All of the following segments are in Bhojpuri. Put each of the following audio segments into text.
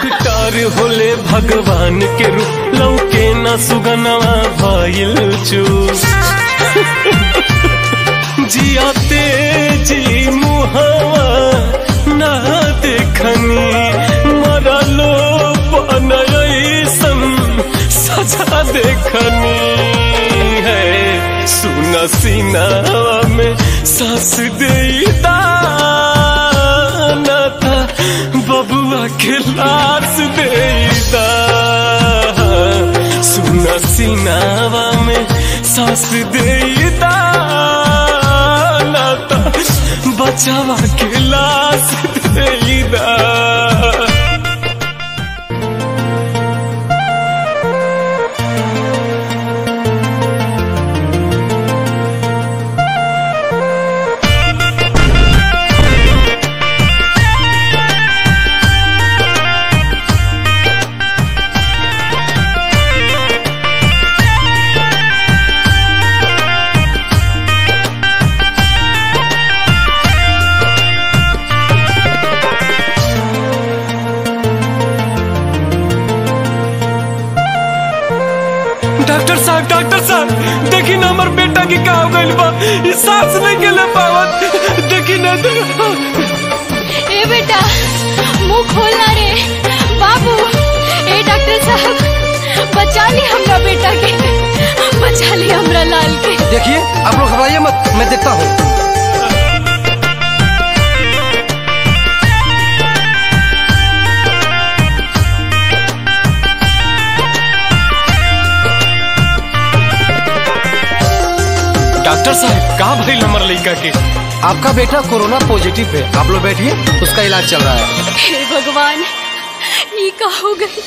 डॉक्टर होले भगवान के रूप लौके न सुगनवा भइल चूस जियाते जी मुहवा ना देखनी मरलो बनयसन सजा देखनी है सुन सीनावा में सांस देता था बबुआ के लाश देता सुन सीनावा में सांस देता था बचावा के लाश देता डॉक्टर साहब डॉक्टर साहब देखी ना हमार बेटा की का हो गइल बा ई सांस नहीं के ले पावत देखी ना ए बेटा मुंह खोलना रे बाबू ए डॉक्टर साहब बचा ली हमरा बेटा के बचा ली हमरा लाल के देखिए आप लोग घबराइए मत मैं देखता हूँ डॉक्टर साहब का भइल हमर लइका के आपका बेटा कोरोना पॉजिटिव है आप लोग बैठिए उसका इलाज चल रहा है हे भगवान ये का हो गई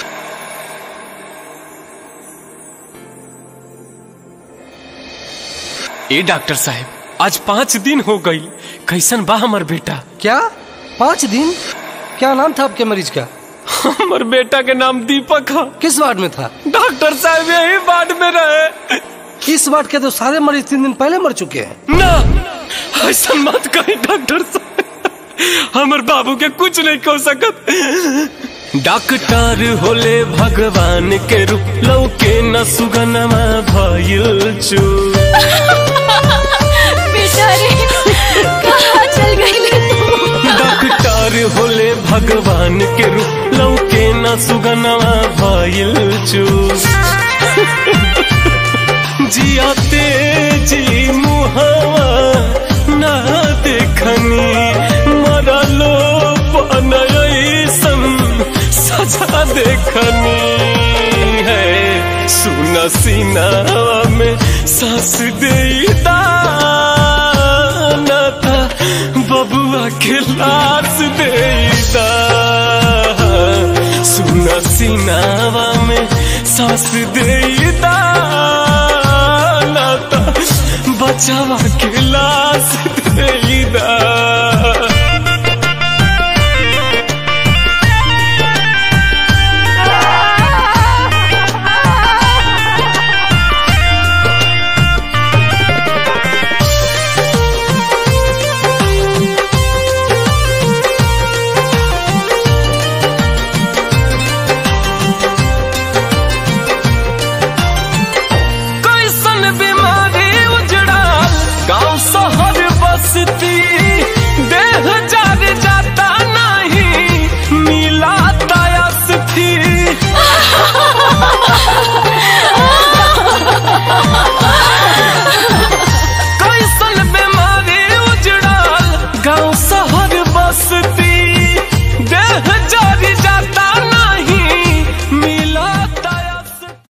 ए डॉक्टर साहब आज पाँच दिन हो गई कैसन बा हमर बेटा क्या पाँच दिन क्या नाम था आपके मरीज का हमर बेटा के नाम दीपक है किस वार्ड में था डॉक्टर साहब यही वार्ड में रहे इस वार्ड के तो सारे मरीज तीन दिन पहले मर चुके हैं ना ऐसा मत कही डॉक्टर साहब हमर बाबू के कुछ नहीं कह सकत डॉक्टर होले भगवान के रूप लौके न सुगनमा भइल चू बेटा रे कहाँ चल गई ले तू डॉक्टर होले भगवान के रूप लौके न सुगनमा भइल चू जियाते जी मुहवा ना देखनी मरलो बनयसन सजा देखनी है सुन सीनावा में सांस देता था बबुआ के लाश देता सुन सीनावा में सांस देता था बचावा के लाश देता कैसन बीमारी उजड़ाल गांव शहर बसती देह जार जाता नहीं मिला दयास्ती कैसन बीमारी उजड़ाल गांव